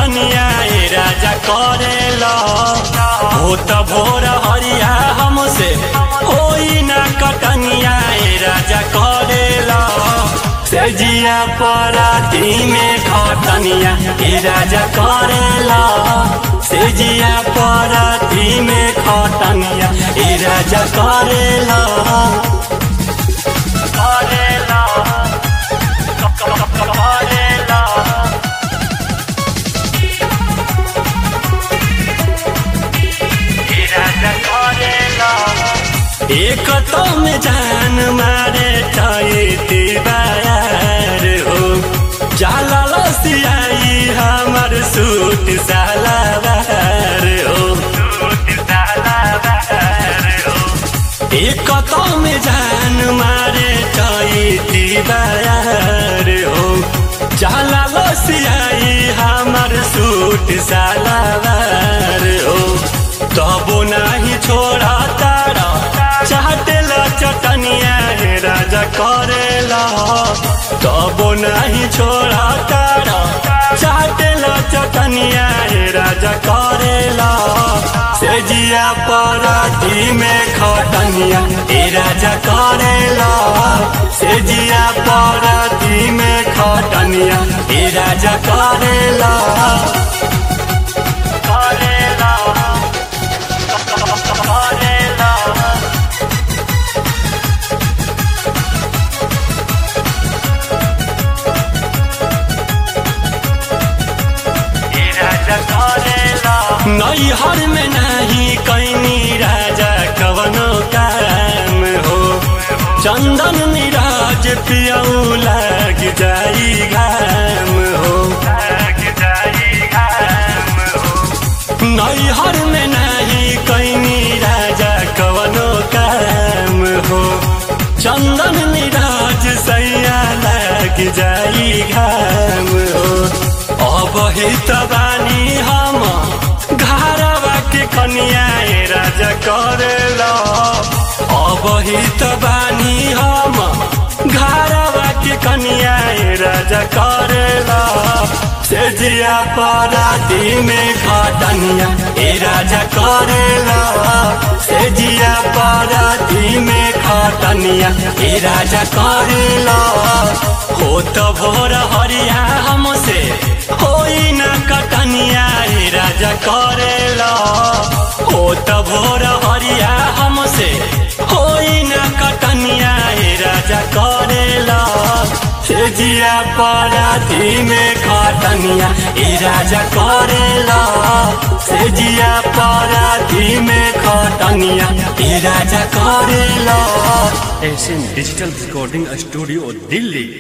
कटनिया ए राजा करेला हो त भोर हरिया हमसे होई ना कटनिया ए राजा करेला से जिया पराती में खटनिया ए राजा करेला से जिया पराती में खटनिया ए राजा करेला करेला करेला एक तो में जान मारे चाहते बायार हो जाला लसियाई हमर सूट सालावार हो एक तो में जान मारे चाहते बायार हो जाला लसियाई हमर सूट सालावार हो तबो नाही छोड़ा तारा चाहतेला चटनिया हे राजा करेला तबो नाही छोड़ा तारा चाहतेला चटनिया हे राजा करेला से जिया पराती में खटनिया ए राजा करेला से जिया पराती में खटनिया ए राजा करेला करेला करेला नैहर में नहीं कैनी राजा कवनो काम हो चंदन मिराज पियऊ लग जाई घाम हो नैहर में नहीं कैनी राजा कवनो काम हो चंदन मिराज सैया लग जाई घाम हो अब हित बानी हम घरवा के कनिया ए राजा करेला अब हित बानी हम घरवा के कनिया ए राजा करेला से जिया पराती में खटनिया ए राजा करेला से जिया पराती में खटनिया ए राजा करेला हो तो भोर हरिया हमसे होई ना कटनिया ए राजा करेला हो तो भोर हरिया हमसे होई ना कटनिया ए राजा करेला से जिया पराती में खटनिया ए राजा करेला से जिया पराती में खटनिया ए राजा करेला Asian digital recording studio Delhi